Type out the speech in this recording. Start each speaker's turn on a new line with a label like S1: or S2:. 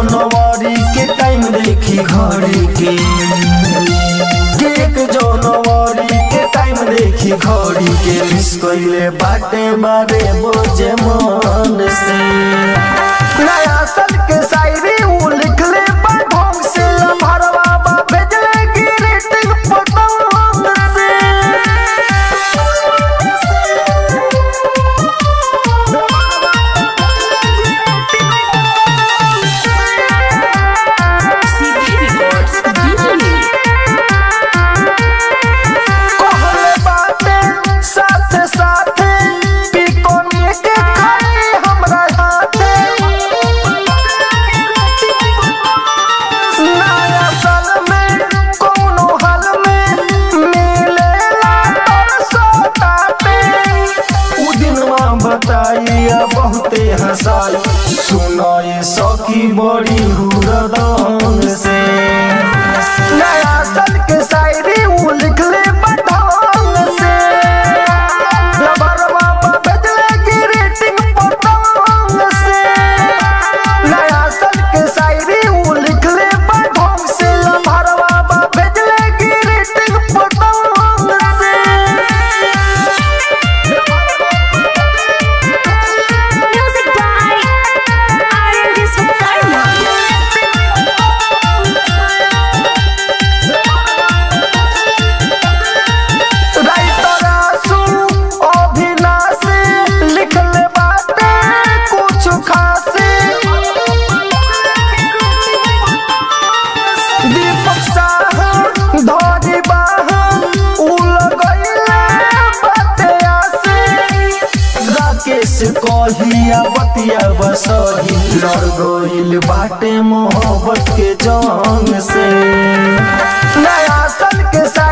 S1: जनवरी के टाइम देखी घड़ी के एक जनवरी के टाइम देखी घड़ी के मिस कइले बाटे बारे बोझे मन से नया साल के शायरी उ लिखले बा ढंग से भरवा बा भेजले ग्रीटिंग पतंग से
S2: CD Records Delhi.
S1: कहले बाटे साथे साथे पिकोनी के खाई हमरा हाथे नया साल में कोनो हाल में मिलेला तरसताटे उ दिनवा बताइया बहुते हंसाई सुनाए सखी बड़ी हुरदंग से नया साल के शायरी उ लिखले पठान से लबरवा पर भेजले ग्रीटिंग पठान से नया साल के शायरी उ लिखले पठान से लबरवा पर भेजले ग्रीटिंग पठान से
S2: Music by R&D Sukarma.
S1: Writer आसू अभिनाशी लिखले बाटे कुछ खासी दीपक साह धरी बाह उल गईले बाटे आसी राकेश कहिया बतिया बसही लड़ गईल बाटे मोहब्बत के जंग से नया साल के सा